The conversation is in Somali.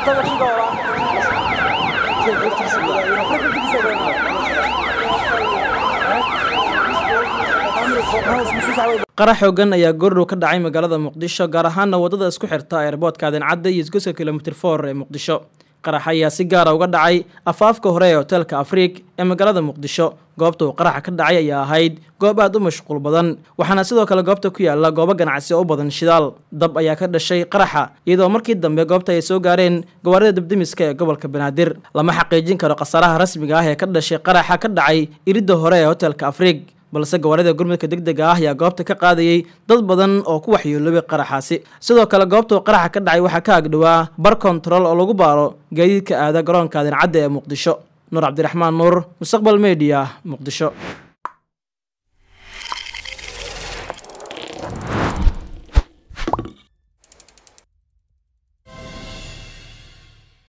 qarax xoogan ayaa goordhow ka dhacay magaalada muqdisho gaar ahaana waddada isku xirta eerboodka adencadda iyo isgoska kilomitr for ee muqdisho qarax ayaa si gaara uga dhacay afaafka hore ee hoteelka afriik ee magaalada muqdisho goobta uu qaraxa ka dhacay ayaa ahayd goob aad u mashquul badan waxaana sidoo kale goobta ku yaala goobo ganacsi oo u badan shidaal dab ayaa ka dhashay qaraxa iyadoo markii dambe goobta ay soo gaareen gawaarida debdemiska ee gobolka banaadir lama xaqiijin karo khasaaraha rasmiga ah ee ka dhashay qaraxa ka dhacay iridda hore ee hoteelka afriik balse gawaarida gurmudka degdega ah ayaa goobta ka qaadayay dad badan oo ku waxyeeloobay qaraxaasi sidoo kale goobta uu qaraxa ka dhacay waxaa ka agdhowaa bar kontarool oo lagu baaro gaadiidka aada garoonka adencadda ee muqdisho nuur cabdiraxmaan nuur mustaqbal mediya muqdisho